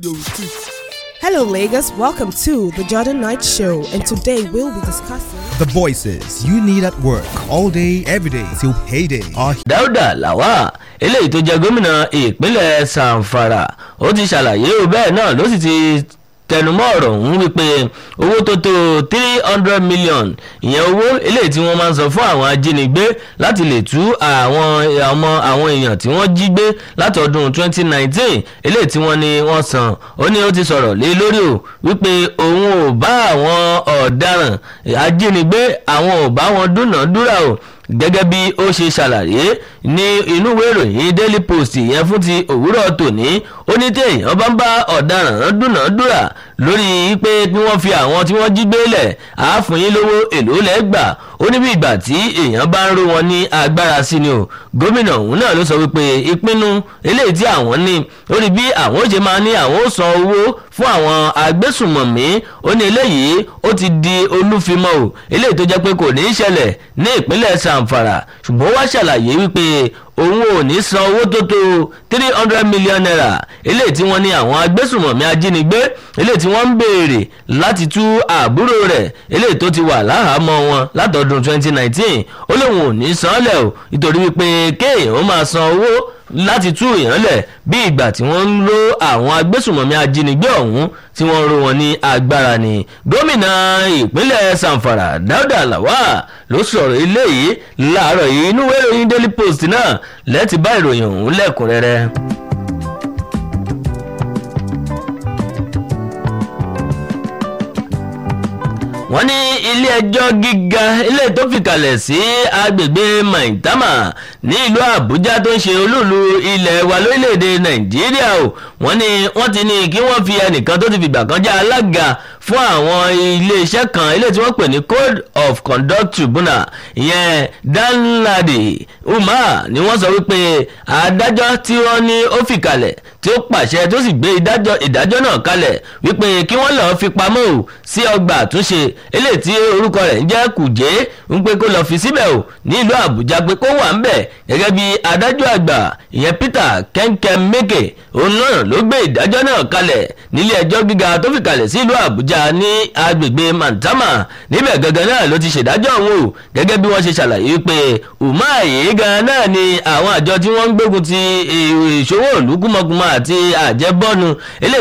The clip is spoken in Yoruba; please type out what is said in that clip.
radio too. Hello, Lagos. Welcome to the Jordan Knight Show, and today we'll be discussing. The voices you need at work all day, every day till payday are dáúdà làwà eléyìí tó jẹ gómìnà ìpínlẹ̀ sanfara ó ti ṣàlàyé o bẹ́ẹ̀ náà ló sì ti tẹnumọ́ ọ̀rọ̀ ọ̀hún wípé owó tó tó three hundred million ìyẹn owó eléyìí tí wọ́n máa ń san fún àwọn ajínigbé láti lè tú àwọn ọmọ àwọn èèyàn tí wọ́n jí gbé láti ọdún twenty nineteen eléyìí tí wọ́n ní wọ́n san ó ní ó ti sọ̀rọ̀ lé lórí o wípé òun ò bá àwọn ọ̀daràn ajínigbé àwọn ò bá wọn dúnàádúrà o gẹ́gẹ́ bí ó ṣe ṣàlàyé ní inú ìwé ìròyìn daily post yẹn fún ti òwúrọ̀ tòní ó ní tí èèyàn bá ń bá ọ̀daràn dúnàádúrà lórí pé kí wọ́n fi àwọn tí wọ́n jí gbé lẹ̀ àáfún yín lówó èlò lẹ́gbà ó ní bí ìgbà tí èèyàn bá ń ró wọn ní agbára sí ni o gómìnà òun náà ló sọ wípé ìpinnu eléyìí tí àwọn ní ó ní bí àwọn ó ṣe máa ní àwọn ó san owó fún àwọn agbésùmọ̀mí ó ní eléyìí ó ti di olúfimọ́ o eléyìí tó jẹ́ pé kò ní í ṣẹlẹ̀ ní ìpínlẹ̀ sanfara ṣùgbọ́n wá ṣàlàyé wípé òun ò ní san owó tó tó three hundred million naira eléyìí tí wọ́n ní àwọn agbésùmọ̀mí ajínigbé eléyìí tí wọ́n ń béèrè láti tú àbúrò rẹ̀ eléyìí tó ti wà láhàámọ́ wọn látọdún twenty nineteen ó lóun ò ní san lẹ̀ o nítorí wípé kéèyàn ó máa san owó láti tú èèyàn lẹ̀ bí ìgbà tí wọ́n ń lo àwọn agbésùmọ̀mí ajínigbé ọ̀hún tí wọ́n ró wọn ní agbára ni gómìnà ìpínlẹ̀ sanfara dáúdà làwà ló sọ̀rọ̀ eléyìí láàárọ̀ yìí inú ìwé ìròyìn daily post náà lẹ́ẹ̀tì bá ìròyìn ọ̀hún lẹ́kùnrẹ́rẹ́. wọ́n ní ilé ẹjọ́ gíga ilé tó fìkàlẹ̀ sí agbègbè maitama ní ìlú àbújá tó ń ṣe olúùlú ilẹ̀ wa lórílẹ̀‐èdè nàìjíríà o wọ́n ní wọ́n ti ní kí wọ́n fi ẹnìkan tó ti fìgbà kan jẹ́ alága fún àwọn iléeṣẹ́ kan ilé tí wọ́n pè ní code of conduct tribunal ìyẹn danladi umar ni wọ́n sọ wípé adájọ́ tí wọ́n ní ó fìkàlẹ̀ tí ó pàṣẹ tó sì gbé ìdájọ́ náà kalẹ̀ wípé kí wọ́n lọ́ọ́ fi pamọ́ o sí ọgbà àtúnṣe eléyìí tí orúkọ rẹ̀ ń jẹ́ kùjé ń pé kó lọ́ọ́ fi síbẹ̀ o ní ìlú àbújá pé kó wà ń bẹ̀ gẹ́gẹ́ bí adájọ́ àgbà ìyẹn peter kẹ́ńkẹ́ mẹ́kẹ́ òun náà ló gbé ìdájọ́ náà kalẹ̀ nílé ẹjọ́ gíga tó fi kalẹ̀ sí ìlú àbújá ní agbègbè mantama níbẹ̀ gangan náà ló ti ṣèdájọ́ òun o gẹ́gẹ́ bí wọ́n ṣe ṣàlàyé pé umahi gan náà ni àwọn àjọ tí wọ́n ń gbógun ti ìṣòwò ìlú kúmọkúmọ àti àjẹbọ́nu eléyìí